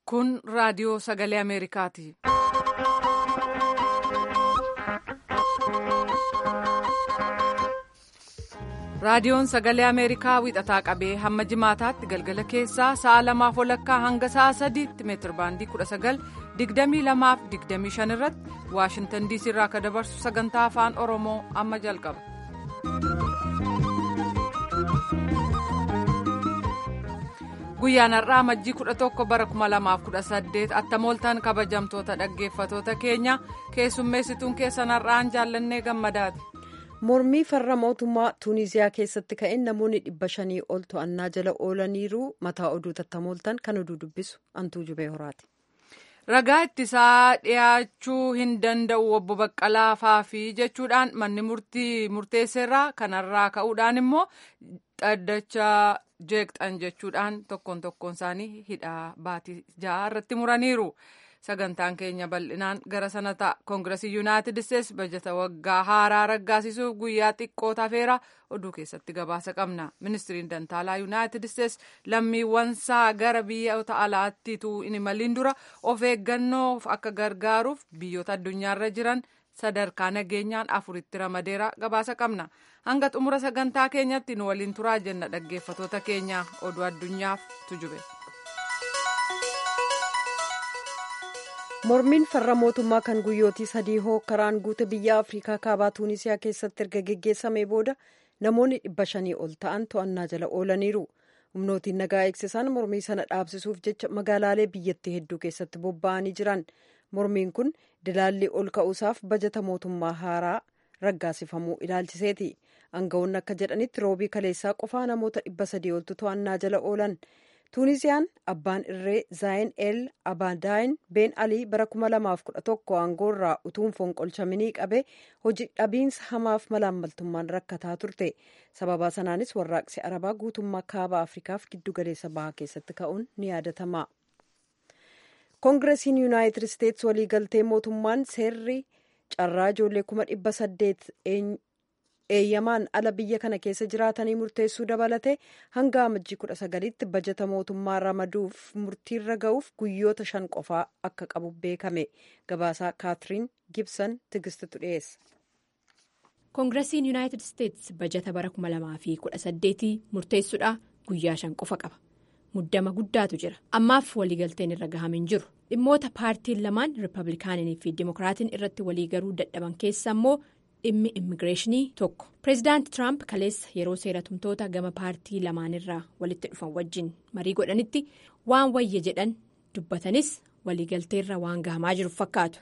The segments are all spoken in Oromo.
Kun raadiyoo sagalee Ameerikaati. Raadiyoon sagalee Ameerikaa wixataa qabee hamma jimaataatti galgala keessaa sa'a lamaaf walakkaa hanga sa'a sadiitti meetirbaandii 19:22-25 irratti Waashintan diisii irraa akka dabarsu sagantaa afaan Oromoo amma jalqaba. Guyyaan har'aa majjii 11 bara 2018 attamooltaan kabajamtoota dhaggeeffatoota keenya keessummeessituun keessan har'aan jaallannee gammadaati. mormii farra mootummaa tuuniziyaa keessatti ka'een namoonni dhibba shanii ol to'annaa jala oolaniiru mataa oduu tattamooltan kan oduu dubbisu antuu jubee horaati. ragaa ittisaa dhiyaachuu hin danda'u obbo Baqqalaa Faafii jechuudhaan manni murtii murteesseerraa kanarraa ka'uudhaan immoo dhaddacha jeeqxan jechuudhaan tokkoon tokkoon isaanii hidhaa baatii ja'a irratti muraniiru. sagantaan keenya bal'inaan gara sana ta'a koongiresii yuunaayitid isteetsi bajata waggaa haaraa raggaasisuuf guyyaa xiqqoo tafeera oduu keessatti gabaasa qabna ministiriin dantaalaa yuunaayitid isteetsi lammiiwwansaa gara biyyoota alaattiitu hin imaliin dura of eeggannoof akka gargaaruuf biyyoota addunyaarra jiran sadarkaa nageenyaan afuritti ramadeera gabaasa qabna hanga xumura sagantaa keenyatti nu waliin turaa jenna dhaggeeffatoota keenya oduu addunyaaf tujube. mormiin farra mootummaa kan guyyootii sadii hookkaraan guute biyya afriikaa kaabaa tuunisiyaa keessatti erga geggeessamee booda namoonni dhibba shanii ol ta'an to'annaa jala oolaniiru humnootiin nagaa eegsisan mormii sana dhaabsisuuf jecha magaalaalee biyyattii hedduu keessatti bobba'anii jiran mormiin kun dilaalli ol ka'uusaaf bajata mootummaa haaraa raggaasifamuu ilaalchiseeti aangawoonni akka jedhanitti roobii kaleessaa qofaa namoota dhibba sadii oltu to'annaa jala oolan. tuunisiyaan abbaan irree zaayin el abadaayin been alii bara 2011 aangoorraa utuun fonqolchaminii qabe hojii dhabiinsa hamaaf malaammaltummaan rakkataa turte sababa sanaanis warraaqsi arabaa guutummaa kaaba afrikaaf giddugaleessa bahaa keessatti ka'uun ni yaadatama koongiresiin yuunaayitid isteetsi waliigaltee mootummaan seerri carraa ijoollee kuma dhibba saddeet eeyyamaan ala biyya kana keessa jiraatanii murteessuu dabalate hanga amajjii kudha sagalitti bajata mootummaa ramaduuf murtiirra ga'uuf guyyoota shan qofaa akka qabu beekame gabaasaa kaatiriin gibson tigistitu dhiyeessa. koongiresiin yuunaayitid isteetsi bajata bara 2018 murteessuudha guyyaa shan qofa qaba muddama guddaatu jira ammaaf waliigalteen irra gahamin jiru dhimmoota paartiin lamaan riippablikaanii fi dimokiraatiin irratti waliigaruu dadhaban keessa immoo. dhimmi immigireeshinii tokko pireezidaanti tiraamp kaleessa yeroo seeratumtoota gama paartii lamaanirraa walitti dhufan wajjin marii godhanitti waan wayya jedhan dubbatanis waliigalteerra waan gahamaa jiru fakkaatu.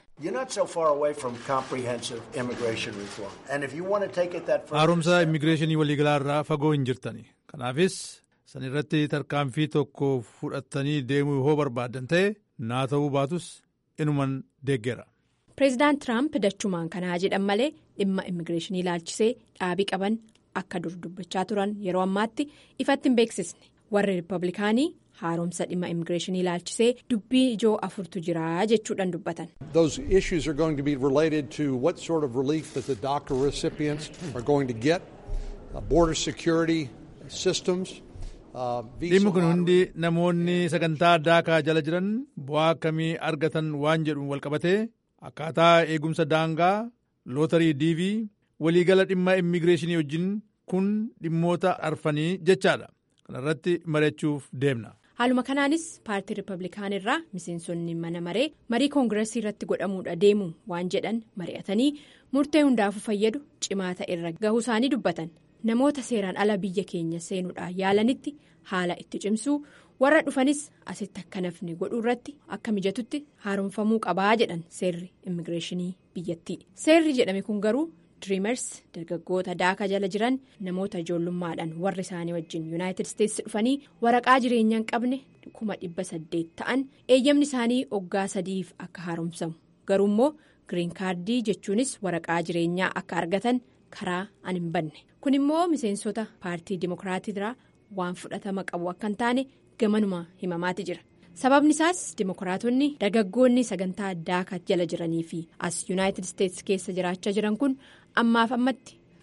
haaromsa immigireeshinii waliigalaa irraa fagoo hin jirtani kanaafis san irratti tarkaanfii tokko fudhattanii deemuu yoo barbaadan ta'e naa ta'uu baatus inuman deeggeera. pireezidaant tiraamp dachumaan kanaa jedhan malee dhimma immigireeshinii ilaalchisee dhaabii qaban akka dur dubbachaa turan yeroo ammaatti ifatti hin beeksisne warri riippablikaanii haaromsa dhimma immigireeshinii ilaalchisee dubbii ijoo afurtu jira jechuudhaan dubbatan. those issues are going to be related to what sort of relief that the DACA recipients are going to get border security systems. dhimmi kun hundi namoonni sagantaa daakaa jala jiran bu'aa akkamii argatan waan jedhuun walqabatee. akkaataa eegumsa daangaa lootarii diivii waliigala dhimma immigireeshinii wajjin kun dhimmoota arfanii jechaadha kanarratti mari'achuuf deemna. haaluma kanaanis paartii riippablikaanii irraa miseensonni mana maree marii koongireesii irratti godhamuudha deemu waan jedhan mari'atanii murtee hundaafuu fayyadu cimaa ta'e irra gahuu isaanii dubbatan namoota seeraan ala biyya keenya seenuudhaan yaalanitti haala itti cimsuu. warra dhufanis asitti akka nafni godhuu irratti akka mijatutti haaromfamuu qabaa jedhan seerri immigireeshinii biyyattii seerri jedhame kun garuu diriimers dargaggoota daaka jala jiran namoota ijoollummaadhaan warri isaanii wajjin yuunaayitid isteetsi dhufanii waraqaa jireenyaa hin qabne kuma dhibba saddeet ta'an eeyyamni isaanii oggaa sadiif akka haaromsamu garuu immoo giriin kaardii jechuunis waraqaa jireenyaa akka argatan karaa an hin banne kun immoo miseensota paartii dimokiraatiirraa waan fudhatama qabu akka hin taane. gamanuma himamaati jira sababni isaas dimokiraatonni dargaggoonni sagantaa daaka jala jiranii fi as yuunaayitid isteetsi keessa jiraachaa jiran kun ammaaf ammatti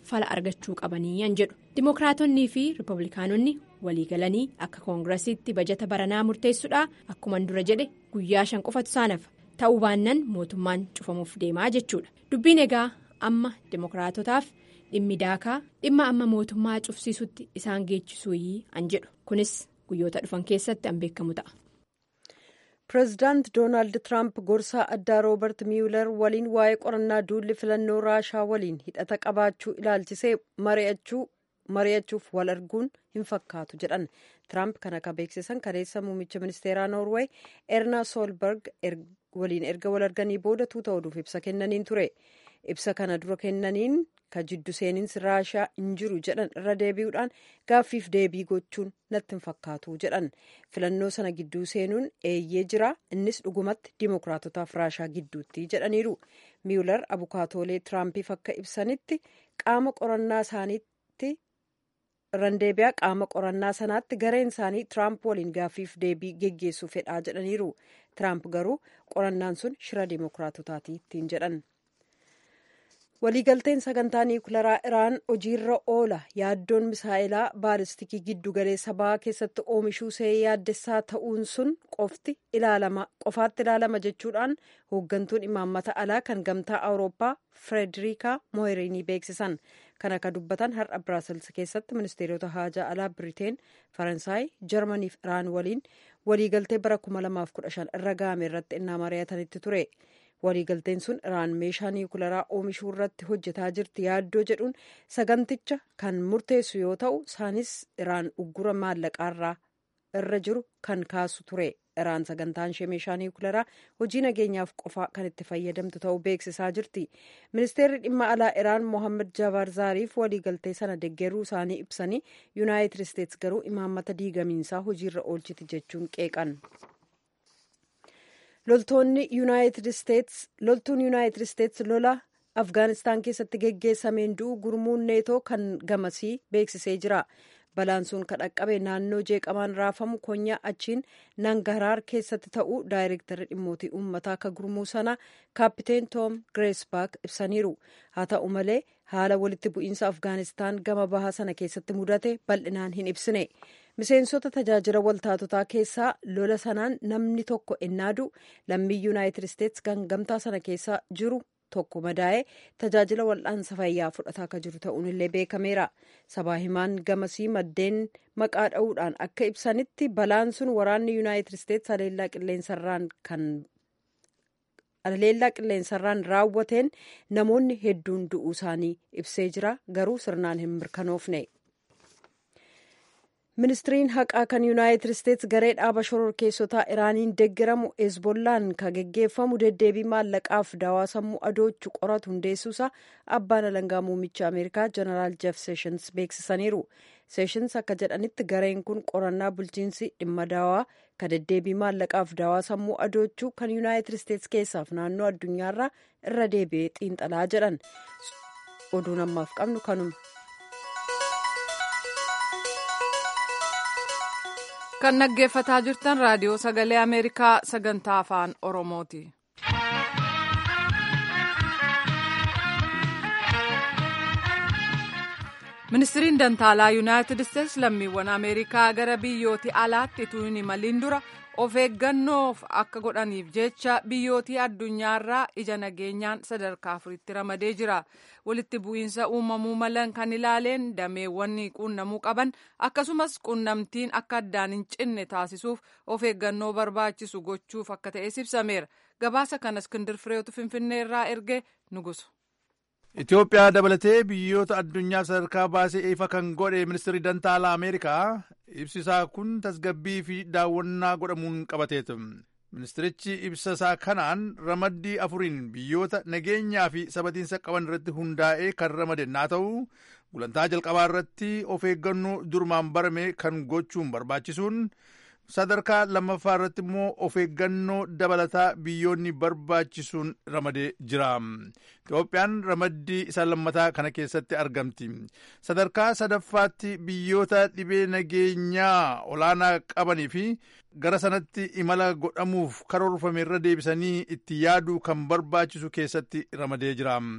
fala argachuu qabanii an jedhu dimookiraatonnii fi riippablikaanonni waliigalanii akka koongirasiitti bajata baranaa murteessuudha akkuman dura jedhe guyyaa shan qofatu saanafa ta'uu baannan mootummaan cufamuuf deemaa jechuudha dubbiin egaa amma dimookiraatotaaf dhimmi daakaa dhimma amma mootummaa cufsiisutti isaan geechisuuyii an jedhu kunis guyyoota dhufan keessatti an beekamu ta'a. pireezidaant doonaald tiraamp gorsaa addaa roobert miyuular waliin waa'ee qorannaa duulli filannoo raashaa waliin hidhata qabaachuu ilaalchisee mari'achuuf wal arguun hin fakkaatu jedhan tiraamp kan akka beeksisan kaleessa muummicha ministeeraa noorweey erna soolberg waliin erga wal arganii booda tuuta oduuf ibsa kennaniin ture ibsa kana dura kennaniin ka jiddu seeninsi raashaa hin jiru jedhan irra deebi'uudhaan gaaffiif deebii gochuun natti hin fakkaatu jedhan filannoo sana gidduu seenuun eeyyee jira innis dhugumatti dimookiraatotaaf raashaa gidduutti jedhaniiru miyular abukaatoolee tiraampiif akka ibsanitti qaama qorannaa isaaniitti randeebiyaa qaama qorannaa sanaatti gareen isaanii tiraamp waliin gaaffiif deebii geggeessuu fedhaa jedhaniiru tiraamp garuu qorannaan sun shira dimookiraatotaati ittiin jedhan. waliigalteen sagantaa niwukilaraa iraan hojiirra oola yaaddoon misaa'ilaa baalistikii giddu galeessa bahaa keessatti oomishuu see yaaddessaa ta'uun sun qofti qofaatti ilaalama jechuudhaan hooggantuun imaammata alaa kan gamtaa awurooppaa firederika mooyerinii beeksisan kan akka dubbatan har'a biraasels keessatti ministeerota haajaa alaa biriteen faransaay jarmanii fi iraan waliin waliigaltee bara 2015 irra ga'ame irratti innaa mari'atanitti ture. waliigalteen sun iraan meeshaa niwukilaraa oomishuu irratti hojjetaa jirti yaaddoo jedhuun saganticha kan murteessu yoo ta'u isaanis iraan uggura maallaqaarraa irra jiru kan kaasu ture iraan sagantaan ishee meeshaa niwukilaraa hojii nageenyaaf qofaa kan itti fayyadamtu ta'uu beeksisaa jirti ministeerri dhimma alaa iraan mohammad jabaar zaariif waliigaltee sana deggeruu isaanii ibsanii yuunaayitid isteets garuu imaammata diigamiinsaa hojiirra oolchiti jechuun qeeqan. loltoonni yuunaayitid isteets loltuun yuunaayitid isteets lola afgaanistaan keessatti geggeessameen du'u gurmuun neetoo kan gamasii beeksisee jira balaan sun kan dhaqqabe naannoo jeeqamaan raafamu konyaa achiin nangaraar keessatti ta'uu daayirektarri dhimmootii uummataa akka gurmuu sana kaappiteen toom gireesbaak ibsaniiru haa ta'u malee haala walitti bu'iinsa afgaanistaan gama bahaa sana keessatti mudate bal'inaan hin ibsine miseensota tajaajila waltaatotaa keessaa lola sanaan namni tokko ennaadu lammii yuunaayitid isteets kan gamtaa sana keessa jiru tokko madaa'ee tajaajila wal'aansa fayyaa fudhataa akka jiru ta'uun illee beekameera sabaa himaan gamasii maddeen maqaa dha'uudhaan akka ibsanitti balaan sun waraanni yuunaayitid isteets haleellaa qilleensarraan kan haleellaa qilleensarraan raawwateen namoonni hedduun du'uu isaanii ibsee jira garuu sirnaan hin mirkanoofne. ministiriin haqaa kan yuunaayitid isteets garee dhaaba shororkeessotaa iraaniin deeggaramu hezbollaan kan geggeeffamu deddeebii maallaqaaf dawaa sammuu adoochu qoratu hundeessuusa abbaan alangaa muummicha ameerikaa jeneraal jeef seeshins beeksisaniiru seeshins akka jedhanitti gareen kun qorannaa bulchiinsi dhimma dawaa kan deddeebii maallaqaaf dawaa sammuu adoochuu kan yuunaayitid isteets keessaaf naannoo addunyaarraa irra deebi'ee xiinxalaa jedhan oduun ammaaf qabnu kanuma. kan dhaggeeffataa jirtan raadiyoo sagalee ameerikaa sagantaa afaan oromooti. ministiriin dantaalaa yuunaayitid isteets lammiiwwan ameerikaa gara biyyooti alaatti utuu hin imaliin dura of eeggannoof akka godhaniif jecha biyyootii addunyaarraa ija nageenyaan sadarkaa afuritti ramadee jira walitti bu'iinsa uumamuu malan kan ilaaleen dameewwan quunnamuu qaban akkasumas quunnamtiin akka addaan hin cinne taasisuuf of eeggannoo barbaachisu gochuuf akka ta'es ibsameera gabaasa kana iskindir fireetu finfinneerraa erge nugusu. Itoophiyaa dabalatee biyyoota addunyaa sadarkaa baasee ifa kan godhe ministirri dantaalaa Ameerikaa ibsisaa kun tasgabbii fi daawwannaa godhamuun qabateetu. Ministirichi ibsasaa kanaan ramaddii afuriin biyyoota nageenyaa fi sabatiinsa qaban irratti hundaa'ee kan ramadan yoo ta'u gulantaa jalqabaa irratti of eeggannoo durumaan barame kan gochuun barbaachisuun sadarkaa lammaffaa irratti immoo of eeggannoo dabalataa biyyoonni barbaachisuun ramadee jira. Itoophiyaan ramaddii isa lammataa kana keessatti argamti. Sadarkaa sadaffaatti biyyoota dhibee nageenyaa olaanaa qabanii fi gara sanatti imala godhamuuf karoorfame irra deebisanii itti yaaduu kan barbaachisu keessatti ramadee jira.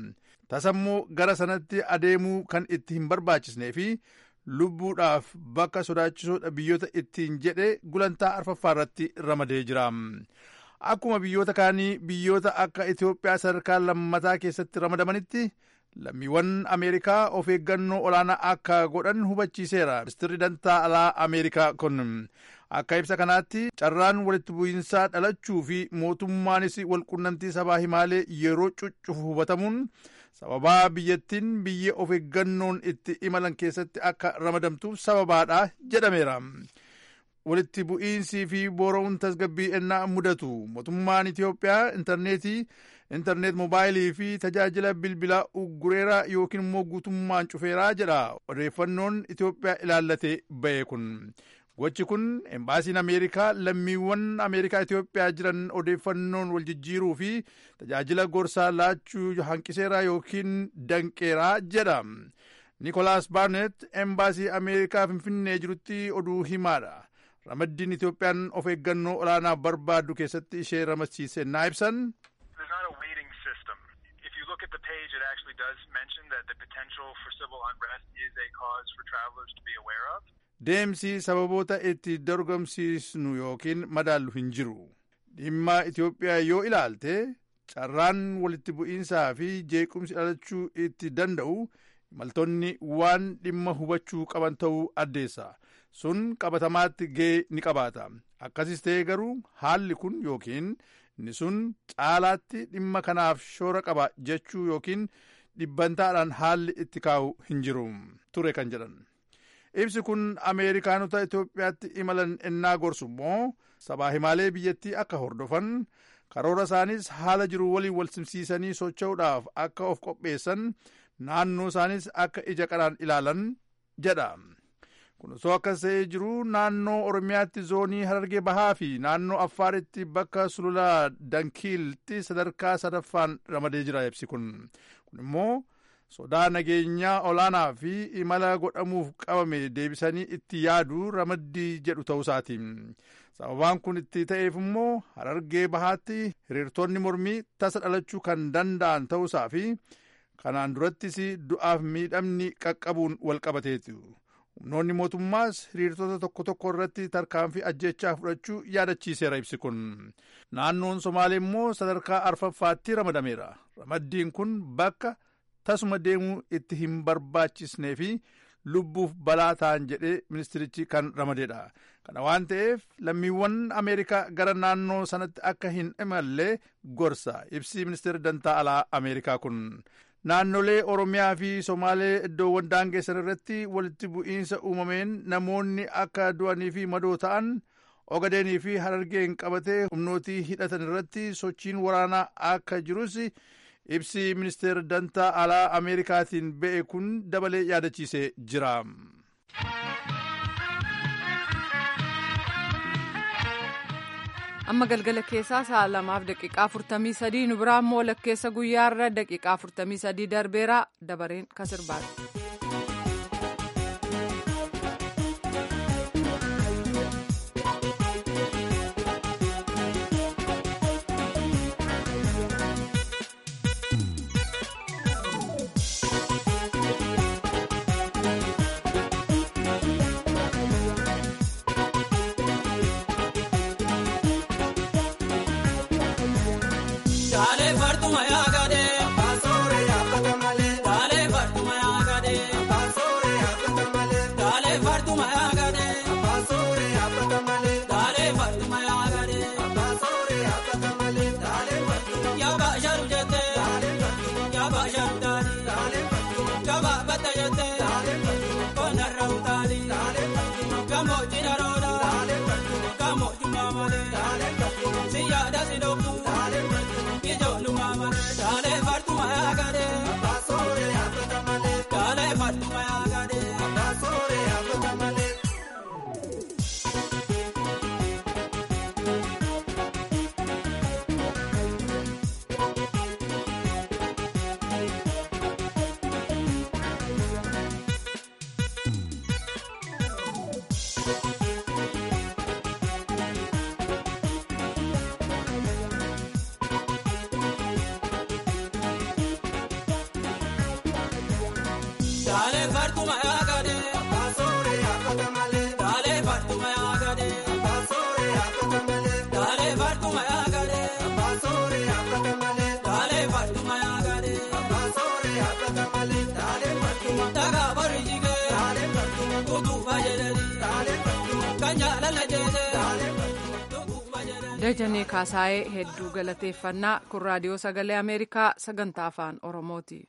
tasammoo gara sanatti adeemuu kan itti hin barbaachisnee fi lubbuudhaaf bakka sodaachisoodha biyyoota ittiin jedhe gulantaa arfaffaa irratti ramadee jira. Akkuma biyyoota kaanii biyyoota akka Itoophiyaa sadarkaa lammataa keessatti ramadamanitti lammiiwwan Ameerikaa of eeggannoo olaanaa akka godhan hubachiiseera. Ministeerri dantaa alaa Ameerikaa kun akka ibsa kanaatti carraan walitti bu'iinsaa dhalachuu fi mootummaanis walqunnamtii sabaa himaalee yeroo cuccufu hubatamuun sababaa biyyattiin biyya of eeggannoon itti imalan keessatti akka ramadamtuuf sababaadha jedhameera. walitti bu'iinsii fi boora'uun tasgabbii ennaa mudatu mootummaan Itoophiyaa intarneetii intarneet moobaayilii fi tajaajila bilbilaa uggureera yookiin immoo guutummaan cufeeraa jedha odeeffannoon Itoophiyaa ilaallatee ba'e kun. Gochi kun embaasiin Ameerikaa lammiiwwan Ameerikaa Itoophiyaa jiran odeeffannoon wal jijjiiruu fi tajaajila gorsaa laachuu hanqiseera yookiin danqeeraa jedha. Nikolaas Barnet embaasii Ameerikaa Finfinnee jirutti oduu himaadha. Ramaddiin Itoophiyaan of eeggannoo olaanaa barbaaddu keessatti ishee ramadsiise naa ibsan. look at the page, it actually does mention that the potential for civil unrest is a cause for travelers to be aware of. Deemsi sababoota itti dorgomsiisnu yookiin madaallu hin jiru. Dhimma Itoophiyaa yoo ilaalte carraan walitti bu'iinsaa fi jeequmsi dhalachuu itti danda'u imaltoonni waan dhimma hubachuu qaban ta'uu addeessa. Sun qabatamaatti ga'ee ni qabaata. Akkasis ta'e garuu haalli kun yookiin inni sun caalaatti dhimma kanaaf shoora qaba jechuu yookiin dhibbantaadhaan haalli itti kaa'u hin jiru ture kan jedhan. Ibsi kun Ameerikaanota Itoophiyaatti imalan ennaa gorsu immoo sabaa himaalee biyyattii akka hordofan karoora isaanis haala jiru waliin wal simsiisanii socho'uudhaaf akka of qopheessan naannoo isaanis akka ija qaraan ilaalan jedha. kun osoo akkas ta'ee jiru naannoo oromiyaatti zoonii harargee bahaa fi naannoo affaaritti bakka sulula dankiiltti sadarkaa sadaffaan ramadee jira ibsi kun kun immoo sodaa nageenyaa olaanaa fi imala godhamuuf qabame deebisanii itti yaadu ramaddii jedhu ta'uusaati sababaan kun itti ta'eef immoo harargee bahaatti hiriirtonni mormii tasa dhalachuu kan danda'an ta'uusaa fi kanaan durattis du'aaf miidhamni qaqqabuun wal qabateetu. humnoonni mootummaas hiriirtota tokko tokko irratti tarkaanfii ajjechaa fudhachuu yaadachiiseera ibsi kun naannoon somaalee immoo sadarkaa arfaffaatti ramadameera ramaddiin kun bakka tasuma deemuu itti hin barbaachisnee fi lubbuuf balaa ta'an jedhee ministirichi kan ramadeedha kana waan ta'eef lammiiwwan ameerikaa gara naannoo sanatti akka hin imalle gorsa ibsi ministeera dantaa alaa ameerikaa kun naannolee oromiyaa fi somaalee iddoowwan daangessan irratti walitti bu'iinsa uumameen namoonni akka du'anii fi madoo ta'an ogadeenii fi harargeen qabatee humnootii hidhatan irratti sochiin waraanaa akka jirus ibsi ministeera dantaa alaa ameerikaatiin ba'e kun dabalee yaadachiisee jira. amma galgala keessaa sa'a lamaaf daqiiqaa afurtamii sadii nu biraa immoo walakkeessa guyyaarra daqiiqaa afurtamii sadii darbeera dabareen kasirbaati. Dajanee Kaasaayee hedduu galateeffannaa kun raadiyoo sagalee Ameerikaa sagantaa afaan Oromooti.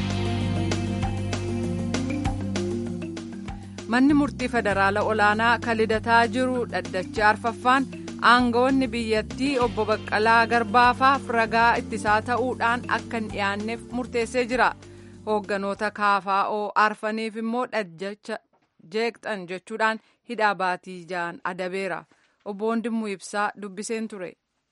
Manni murtii federaala olaanaa kan lidataa jiru dhaddacha arfaffaan aangawoonni biyyattii obbo Baqqalaa Garbaafaaf ragaa ittisaa ta'uudhaan akka hin dhiyaanneef murteessee jira. Hoogganoota KFO arfaniif immoo dhaddacha jeeqxan jechuudhaan hidhaa baatii ja'an adabeera. Obbo Wandimuu Ibsaa dubbiseen ture.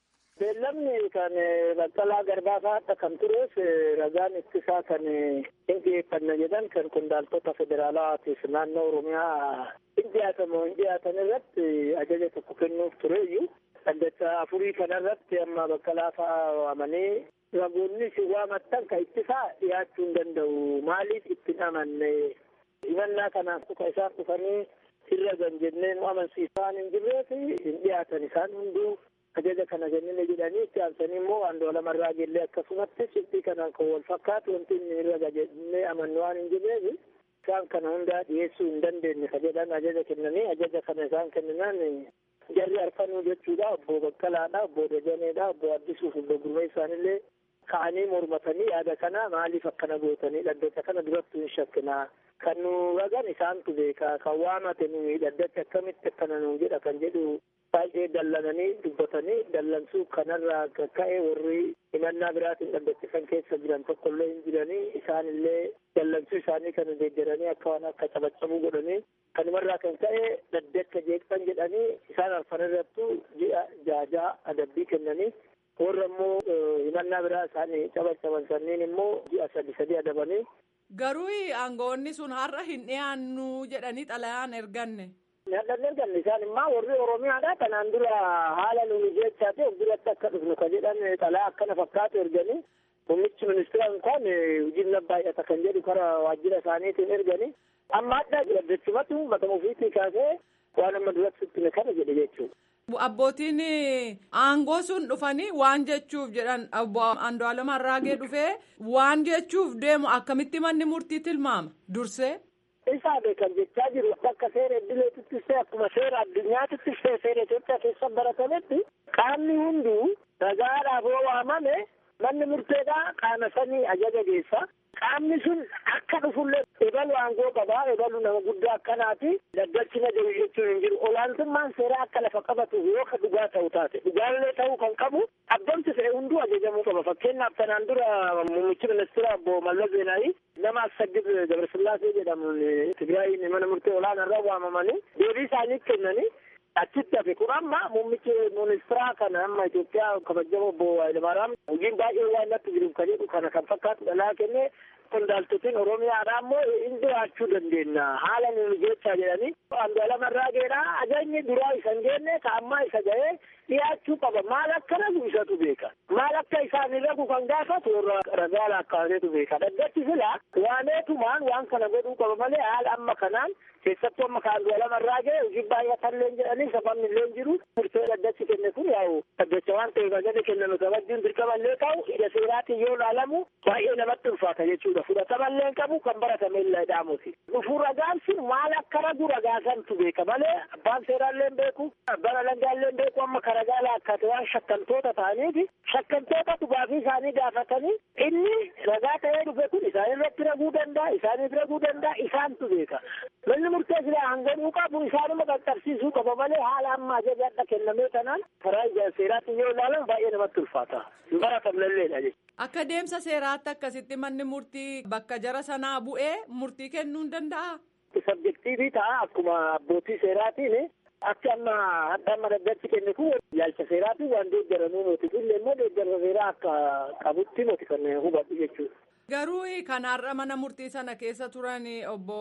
Beellamni kan Baqqalaa Garbaafa akka kan tureef ragaan ittisaa kan hin dhiyeeffanna jedhan kan qondaaltota federaalaatiif naannoo Oromiyaa hin dhiyaatamu hin dhiyaatan irratti ajaja tokko kennuuf tureeyyuu dhaddacha afurii kanarratti amma Baqqalaa fa'aa waamanii ragoonni si waamattan kan ittisaa dhiyaachuu hin danda'u maaliif ittiin amanne himannaa kanaaf tuka isaan dhufanii irra gan jennee nu amansiisaan hin jirreef hin dhiyaatan isaan hunduu ajaja kana kennine jedhanii itti aansanii immoo Andu'aalem Arraageellee akkasumatti shiftii kanaan kan wal fakkaatu wanti inni irra jennee amannu waan hin jirreef isaan kana hundaa dhiyeessuu hin dandeenye ka jedhan ajaja kennanii ajaja kana isaan kenninaan jarri arfanuu jechuudha obbo Baqqalaadha obbo Dajaneedha obbo Addisuuf obbo Gurmeessaanillee ka'anii mormatanii yaada kana maaliif akkana gootanii dhaddacha kana duratti hin shakkinaa kan nu ragan isaantu beeka kan waamate nuyi dhaddacha akkamitti akkana nu jedha kan jedhu baay'ee dallananii dubbatanii dallansuu kanarraa ka'e warri himannaa biraatiin dhaddachisan keessa jiran tokkollee hin jiranii isaanillee dallansuu isaanii kan deeggaranii akka waan akka cabaccabuu godhanii kanumarraa kan ka'e dhaddacha jeeqxan jedhanii isaan arfan irrattu ji'a jaajaa adabbii kennanii warra immoo himannaa biraa isaanii cabaccaban sanniin immoo ji'a sadi sadi adabanii Garuu aangoonni sun har'a hin dhiyaannu jedhanii xalayaan erganne. Hadhan erganne isaan immoo warri Oromiyaadha kanaan dura haala nuyi jechaa ta'e duratti akka dhufnu ka jedhan xalaa akkana fakkaatu erganii muummichi ministeera kan hojiin baay'ata kan jedhu kara waajjira isaaniitiin erganii amma adda dhaddachumatu matama ofiitii kaasee waan amma duratti sittime kana jedhe jechuudha. Abbootiin aangoo sun dhufanii waan jechuuf jedhan obbo Andu'aalem Arraagee dhufee waan jechuuf deemu akkamitti manni murtii tilmaama dursee. Isaa beekan jechaa jiru akka seera idileetittis ta'e akkuma seera addunyaatittis ta'e seera Itoophiyaa keessa baratametti qaamni hunduu ragaadhaaf yoo waamame manni murteedhaa qaama sanii ajaja geessa. Qaamni sun akka dhufullee ebalu aangoo qabaa ebalu nama guddaa akkanaati daggachina jiru jechuun hin jiru olaantummaan seeraa akka lafa qabatuuf yoo ka dhugaa ta'u taate dhugaallee ta'uu kan qabu abbamti fe'e hunduu ajajamuu qaba fakkeenyaaf kanaan dura muummichi ministeera obbo Mallas Zeenaawi nama Assagid Gabrasillaasee jedhamuun Tigraayin mana murtee olaanaarra waamamanii deebii isaanii kennanii achitti hafe kun amma muummichi ministeeraa kana amma Itoophiyaa kabajamoo obbo Hayilamaaraam hojiin baay'ee waan natti jiruuf ka jedhu kana kan fakkaatu dhalaa kennee qondaaltotiin Oromiyaadha ammoo hin dhiyaachuu dandeenya haala nuyi jechaa jedhanii Andu'aalem Arraageedha ajajni duraa isa hin geenne ka ammaa isa ga'ee dhiyaachuu qaba maal akka ragu isatu beeka maal akka isaan hin ragu kan gaafatu warra ragaa laakkaateetu beeka dhaggachi sila waaneetumaan waan kana godhuu qaba malee haala amma kanaan keessattuu amma ka Andu'aalem Arraagee hojii baay'atallee jedhanii safanni illee jiru murtee dhaggachi kenne kun yaa'u dhaggacha waan ta'eef ajaja kennanu kabajjuun dirqamallee ta'u ija seeraatiin yoo ilaalamu baay'ee namatti ulfaata jechuudha fudhatamallee qabu kan baratame illee dhaamuti dhufuu ragaan sun maal akka ragu ragaasantu beeka malee abbaan seeraallee beeku abbaan alangaallee beeku amma ka ragaa laakkate waan shakkantoota ta'aniifi shakkantoota dhugaatii isaanii gaafatanii inni ragaa ta'ee dhufe kun isaan irratti raguu danda'a isaaniif raguu danda'a isaantu beeka manni murtee silaa hanganuu qabu isaanuma qaqqabsiisuu qaba malee haala amma ajajaadha kennamee kanaan karaa ija seeraatiin yoo ilaalamu baay'ee namatti ulfaata hin baratamnelleedha jechuudha. Akka deemsa seeraatti akkasitti manni murtii bakka jara sanaa bu'ee murtii kennuu hin danda'a. Sabjektiivii ta'a akkuma abbootii seeraatiin akka amma hadda amma dhaggachi kenne kun yaalcha seeraatiin waan deeggaramuu moti illee immoo deeggarsa seeraa akka qabutti moti kan hubadhu jechuudha. Garuu kanaarra mana murtii sana keessa turan obbo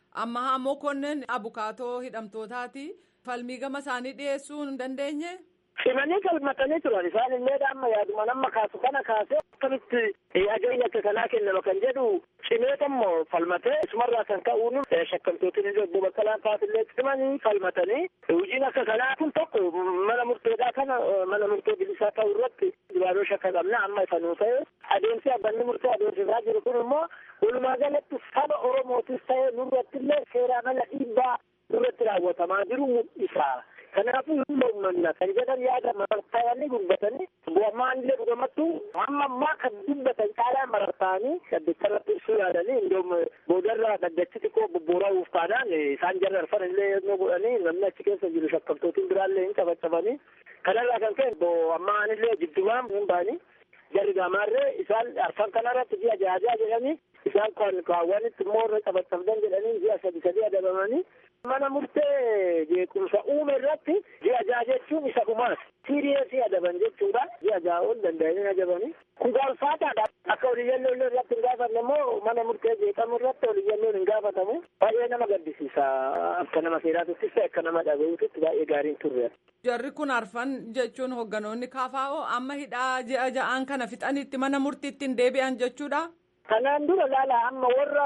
Ammahaa Mokonnin abukaatoo hidhamtootaati falmii gama isaanii dhiyeessuu hin dandeenye. cimanii galmatanii turan isaan illee amma yaaduma nama kaasu kana kaasee akkamitti ajaja akka kanaa kennama kan jedhu cimee tammo falmatee isumarraa kan ka'uun shakkamtootiin illee obbo Baqqalaan faasillee cimanii falmatanii hojiin akka kanaa kun tokko mana murteedhaa kana mana murtee bilisaa ta'u irratti dibaabee shakka qabna amma ifa nuu ta'e adeemsi abbanni murtee adeemsisaa jiru kun immoo walumaa galatti saba oromootis ta'e nurratti illee seeraa mala dhiibbaa nurratti raawwatamaa jiru mul'isa. kanaafuu hin mormanna kan jedhan yaada marartaa'anii dubbatanii bu'amaan illee dhugamattu hamma ammaa kan dubbatan caalaa marartaa'anii dhaddacharratti ibsuu yaadanii indoom boodarraa dhaddachi xiqqoo bobbooraa'uuf taanaan isaan jarra arfan illee yennoo godhanii namni achi keessa jiru shakkamtootiin biraallee hin cabacabanii kanarraa kan ka'e ammaan illee jiddumaan hin baanii jarri gaamaarree isaan arfan kanarratti ji'a jaajaa jedhanii isaan kan kaawwanitti immoo irra cabacabdan jedhanii ji'a sadi sadi adabamanii mana murtee jeequmsa uume irratti ji'a jaha jechuun isa dhumaas siiriyeesii adaban jechuudha ji'a jaha ol danda'anii adabanii kun gaafataadha akka oliyyannoo illee irratti hin gaafanne immoo mana murtee jeeqamu irratti oliyyannoon hin gaafatamu baay'ee nama gaddisiisa akka nama seeraatuttis ta'e akka nama dhaga'uutitti baay'ee gaariin turre. Jarri kun arfan jechuun hogganoonni kaafaa'oo amma hidhaa ji'a ja'aan kana fixanitti mana murtiitti hin deebi'an jechuudha. Kanaan dura laala amma warra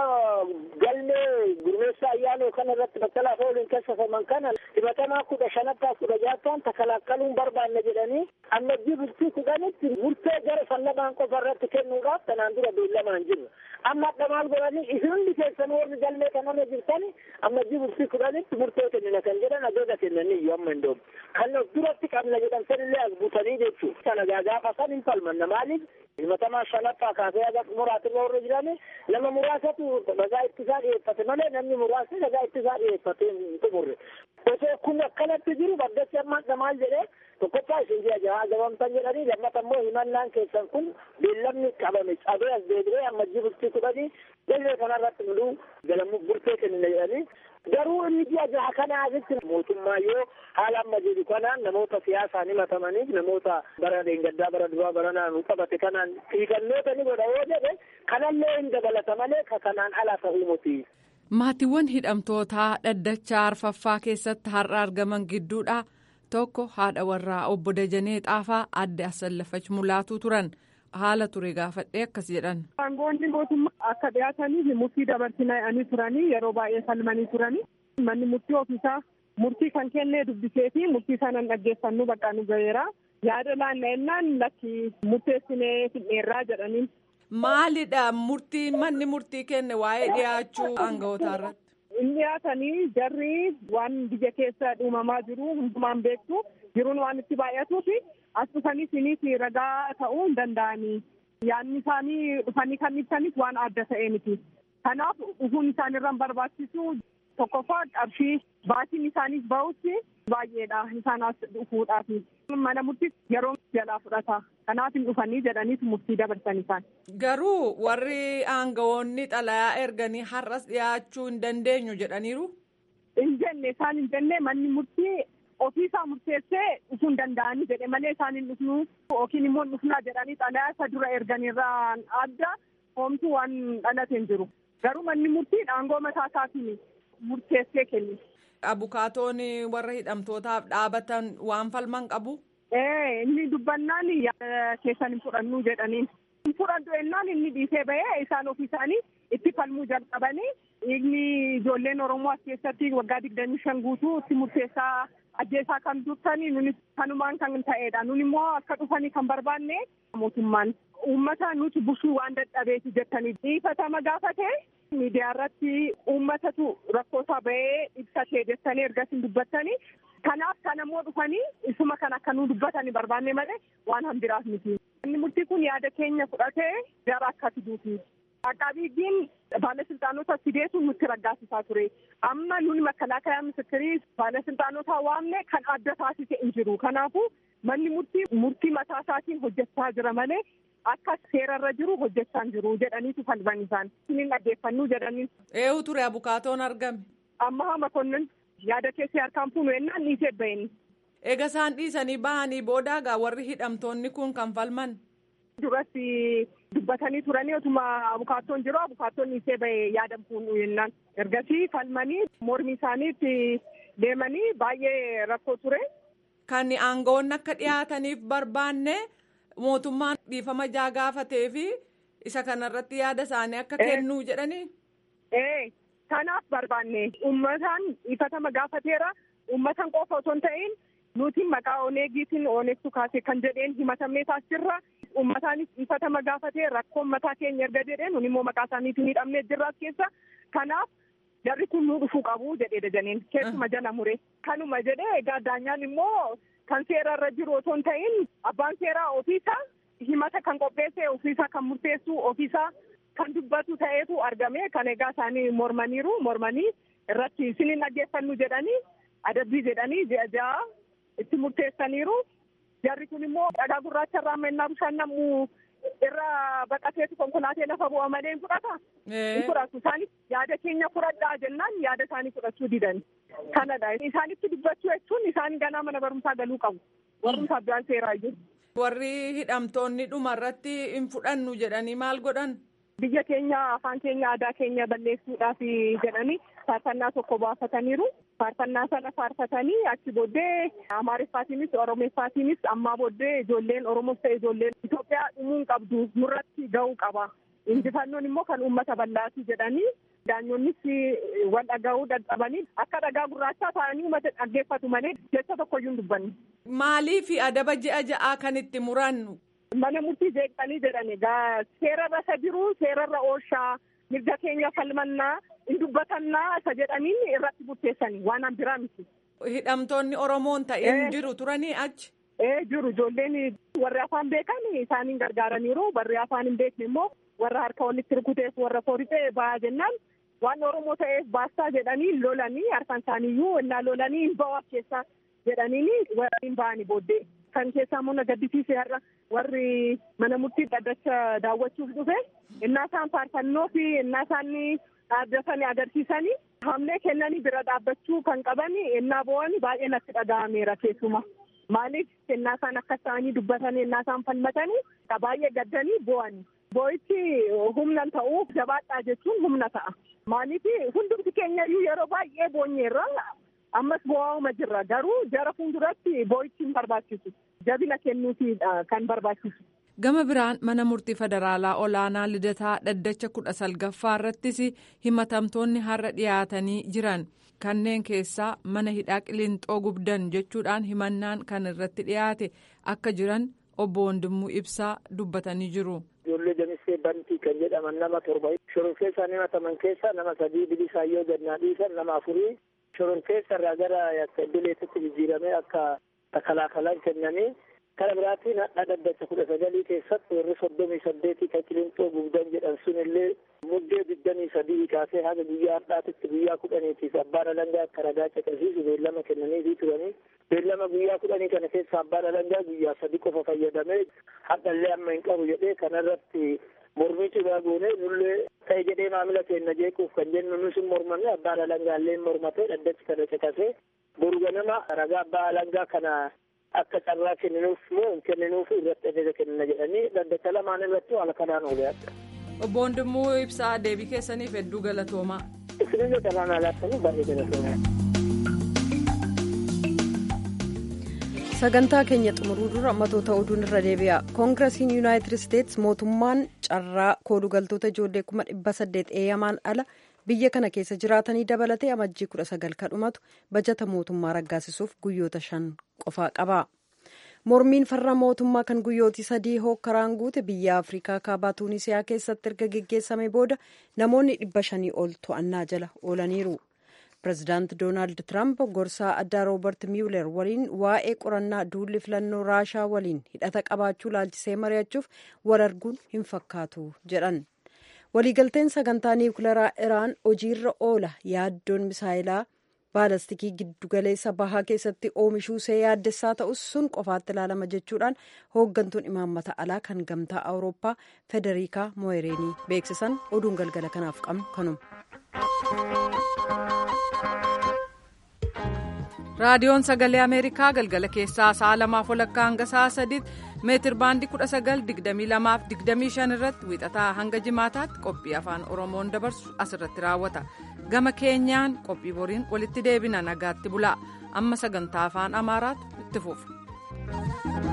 galmee gurmeessa ayyaanoo kana irratti battalaaf ooluun keessafaman kana himatamaa kudha shanaffaa kudha jaattaan takalaakkaluun barbaanne jedhanii amma bultii kudhanitti murtee gara fallamaan qofa irratti kennuudhaaf kanaan dura beellamaan jiru. Amma adda maal godhanii isin hundi keessan warri galmee kanarra jirtani amma bultii kudhanitti murtee kennina kan jedhan ajaja kennanii iyyuu amma hin doomu. Kan of duratti qabna jedhan sanillee as buutanii jechuudha. Kana gaafa san hin falmanna maaliif himatamaa shanaffaa kaasee haga muraatirra warra jirani nama muraasatu ragaa ittisaa dhiyeeffate malee namni muraasni ragaa ittisaa dhiyeeffate hin xumurre. Osoo kun akkanatti jiru baddachi amma maal jedhee tokkoffaa isin ji'a jahaa gabamtan jedhanii lammata immoo himannaan keessan kun beellamni qabame cabee as deebi'ee amma bultii kudhanii galmee kanarratti muluu galamu burtee kennina jedhanii garuu inni ji'a jaha kana asitti mootummaa yoo haala amma jiru kanaan namoota siyaasaan himatamaniif namoota bara deengaddaa bara duraa bara naannoo qabate kanaan xiiqannoota ni godha yoo jedhe kanallee hin dabalata malee ka kanaan ala ta'uu muti. Maatiiwwan hidhamtootaa dhaddachaa arfaffaa keessatti har'a argaman gidduudha. Tokko haadha warraa obbo Dajanee Xaafaa adde Asallafach Mulaatuu turan. Haala ture gaafadhee akkas jedhan. Aangoonni mootummaa akka dhiyaataniif murtii dabarsinanii turanii yeroo baay'ee falmanii turanii manni murtii ofiisaa murtii kan kennee dubbisee fi murtii sanan dhaggeeffannu bakka nu gaheera. Yaada laanna'ennaan lakki murteessinee fidheerraa jedhanii. Maalidha murtii manni murtii kenne waa'ee dhiyaachuu aanga'ootaa irratti? Inni dhiyaatanii jarri waan biyya keessa dhuumamaa jiru hundumaan beektu jiruun waan itti baay'atuu fi as dhufanii sinis ragaa ta'uu hin danda'anii. Yaadni isaanii dhufanii kan ibsanis waan adda ta'e miti. Kanaaf dhufuun isaanirra barbaachisu tokkoffaa qarshii baatiin isaaniif bahutti baay'eedha isaan as dhufuudhaaf. Mana murtii yeroo jalaa fudhata. Kanaaf hin dhufanii jedhaniis murtii dabarsan isaan. Garuu warri aangawoonni xalayaa erganii har'as dhiyaachuu hin dandeenyu jedhaniiru. Hin jenne isaan hin jenne manni murtii ofiisaa murteessee dhufuu hin danda'anii jedhe malee isaan hin dhufnu yookiin immoo hin dhufnaa jedhanii xalayaa isa dura erganirraan adda homtuu waan dhalate hin jiru. Garuu manni murtii aangoo mataa isaatiin murteessee kenni. Abukaatoon warra hidhamtootaaf dhaabatan waan falman qabu. Ee inni dubbannaan keessan hin fudhannu jedhaniin. Hin fudhadhu ennaan inni dhiisee bahee isaan ofii isaanii itti falmuu jalqabanii inni ijoolleen Oromoo as keessatti waggaa digdamii shan guutuu itti murteessaa ajjeesaa kan turtanii nunis kanumaan kan ta'edha. Nun immoo akka dhufanii kan barbaanne mootummaan uummata nuti busuu waan dadhabeeti jettanii dhiifatama gaafate miidiyaa irratti uummatatu rakkoosaa bahee ibsatee jettanii ergasii dubbattanii kanaaf kan ammoo dhufanii isuma kan akka nu dubbatanii barbaanne malee waan hambiraaf miti. Inni murtii kun yaada keenya fudhatee gara akka fiduuti. Aqaabiidiin baalasiltaanota fideetu nutti raggaasisaa ture. Amma nuni makalaakaa misikkirii baalasiltaanota waamne kan adda taasise hin jiru. Kanaafuu manni murtii murtii mataa isaatiin hojjechaa jira malee akka seerarra jiru hojjechaa hin jiru jedhaniitu falman isaan. Isiniin dhaggeeffannuu jedhanii. Eenyu ture abukaatoon argame. Amma makonnin yaada keessee harkaan fuunu ennaan dhiisee baheen. Eega isaan dhiisanii bahanii boodaagaa warri hidhamtoonni kun kan falman. Duratti dubbatanii turanii otuma abukaattoon jiru abukaattoon dhiisee bahee yaada fuunu jennaan. Ergasii falmanii mormi isaaniitti deemanii baay'ee rakkoo ture. kan aangawoonni akka dhiyaataniif barbaanne mootummaan dhiifama jaa gaafatee fi isa kanarratti yaada isaanii akka kennuu jedhanii. Ee kanaaf barbaanne uummataan dhiifama gaafateera uummatan qofa osoo hin ta'in nuti maqaa oneegiitiin oneegtu kaase kan jedheen himatamnee taasirra uummataanis dhiifama gaafatee rakkoo mataa keenya erga jedheen nun immoo maqaa isaaniitiin hidhamnee jirraas keessa kanaaf jarri kun nuu dhufuu qabu jedhee dajaneen keessuma jala mure kanuma jedhee egaa daanyaan immoo kan seera irra jiru osoo hin ta'in abbaan seeraa ofiisaa himata kan qopheesse ofiisaa kan murteessu ofiisaa kan dubbatu ta'eetu argame kan egaa isaanii mormaniiru mormanii irratti isiniin dhaggeeffannu jedhanii adabbii jedhanii ji'a ja'a itti murteessaniiru jarri kun immoo dhagaa gurraacha irraa mennaa bishaan namuu irra baqateetu konkolaatee lafa bu'a malee hin fudhata. Hin fudhatu isaanis yaada keenya fudhadhaa jennaan yaada isaanii fudhachuu didan. Kanadha isaanitti dubbachuu jechuun isaan ganaa mana barumsaa galuu qabu. Barumsa abbaan seeraa jiru. Warri hidhamtoonni dhuma irratti hin fudhannu jedhanii maal godhan? Biyya keenya afaan keenya aadaa keenya balleessuudhaaf jedhanii faarfannaa tokko baafataniiru. Faarfannaa sana faarfatanii achi booddee Amaariffaatiinis Oromeeffaatiinis ammaa booddee ijoolleen Oromoos ta'e ijoolleen Itoophiyaa dhumuun qabdu nurratti ga'uu qaba. Injifannoon immoo kan uummata bal'aati jedhanii daanyoonnis wal dhaga'uu dadhabanii akka dhagaa gurraachaa ta'anii uummata dhaggeeffatu malee jecha tokkoyyuu hin dubbanne. Maaliif adaba ji'a ja'aa kan itti murannu? Mana murtii jeeqanii jedhani egaa seerarra isa jiru seerarra oolshaa mirga keenya falmannaa hin dubbatannaa isa jedhaniin irratti murteessanii waan biraa miti. Hidhamtoonni Oromoon ta'een jiru turanii achi. Ee jiru ijoolleen warri afaan beekan isaaniin gargaaraniiru warri afaan hin beekne immoo warra harka walitti rukuteef warra foorixee ba'aa jennaan waan Oromoo ta'eef baastaa jedhanii lolanii harkaan isaaniiyyuu innaa lolanii hin ba'u keessaa jedhanii warri hin ba'anii booddee. Kan keessaa immoo na gaddisiise har'a warri mana murtii dhaddacha daawwachuuf dhufe innaa isaan faarfannoo fi innaa isaan dhaabbatanii agarsiisanii hamlee kennanii bira dhaabbachuu kan qaban innaa bo'an baay'ee natti dhaga'ameera keessuma. Maaliif innaa isaan akka isaanii dubbatanii innaa isaan falmatanii baay'ee gaddanii bo'ani. Boo'ichi humna ta'uu jabaadhaa jechuun humna ta'a. Maaliif hundumti keenyayyuu yeroo baay'ee boonyeerra ammas bo'aa'uma jirra garuu jara fuulduratti boo'ichi hin barbaachisu. Jabina kennuufiidha kan barbaachisu. Gama biraan mana murtii federaalaa olaanaa lidataa dhaddacha kudha salgaffaa irrattis himatamtoonni har'a dhiyaatanii jiran kanneen keessaa mana hidhaa qilinxoo gubdan jechuudhaan himannaan kan irratti dhiyaate akka jiran obbo Wandimuu Ibsaa dubbatanii jiru. Ijoollee Jamisee Bantii kan jedhaman nama torba shororkeessaa himataman keessaa nama sadii bilisaayyoo gannaa dhiisan nama afurii shororkeessa irraa gara idileetitti jijjiiramee akka takalaakalaa kennanii kana biraatiin hadha dhaddacha kudha sagalii keessatti warri soddomii saddeetii kan qilinxoo gubdan jedhan sun illee muddee digdamii sadii kaasee haga guyyaa har'aatitti guyyaa kudhaniitiif abbaan alangaa akka ragaa caqasiisu beellama kennaniifii turanii beellama guyyaa kudhanii kana keessa abbaan alangaa guyyaa sadi qofa fayyadamee hadhallee amma hin qabu jedhee kanarratti mormii cimaa goone nullee ta'e jedhee maamila keenya jeequuf kan jennu nus hin mormanne abbaan alangaallee hin mormatee dhaddachi kana caqasee boru ganama ragaa abbaa alangaa kana akka carraa kenninuuf moo hin kenninuuf irratti ajaja kennina jedhanii dhaddacha lamaan irratti haala kanaan oole adda. Obbo Wandimuu Ibsaa deebii keessaniif hedduu galatoomaa. Isinillee carraan alaattanii baay'ee galatoomaa. sagantaa keenya xumuruu dura matoota oduun irra deebi'a koongirasiin yuunaayitid isteetsi mootummaan carraa koodugaltoota ijoollee kuma dhibba saddeet eeyyamaan ala biyya kana keessa jiraatanii dabalatee amajjii kudha sagal kadhumatu bajata mootummaa raggaasisuuf guyyoota shan qofaa qaba mormiin farra mootummaa kan guyyootii sadii hookkaraan guute biyya afrikaa kaabaa tuunisiyaa keessatti erga geggeessame booda namoonni dhibba shanii ol to'annaa jala oolaniiru. pirezidaanti doonaald tiraamp gorsaa addaa roobert miiwuler waliin waa'ee qorannaa duulli filannoo raashaa waliin hidhata qabaachuu laalchisee mari'achuuf wal arguun hin fakkaatu jedhan waliigalteen sagantaa niwukilaraa iraan hojiirra oola yaaddoon misaayilaa baalastikii giddugaleessa bahaa keessatti oomishuusee yaaddessaa ta'us sun qofaatti ilaalama jechuudhaan hooggantuun imaammata alaa kan gamtaa awurooppaa federikaa mooyireenii beeksisan oduun galgala kanaaf qabnu kanuma. raadiyoon sagalee ameerikaa galgala keessaa sa'a lamaaf walakkaa hanga sa'a sadiitti meetir baandii kudha sagal digdamii lamaaf digdamii shan irratti wiixataa hanga jimaataatti qophii afaan oromoon dabarsu asirratti raawwata gama keenyaan qophii boriin walitti deebina nagaatti bulaa amma sagantaa afaan amaaraatu itti fufu.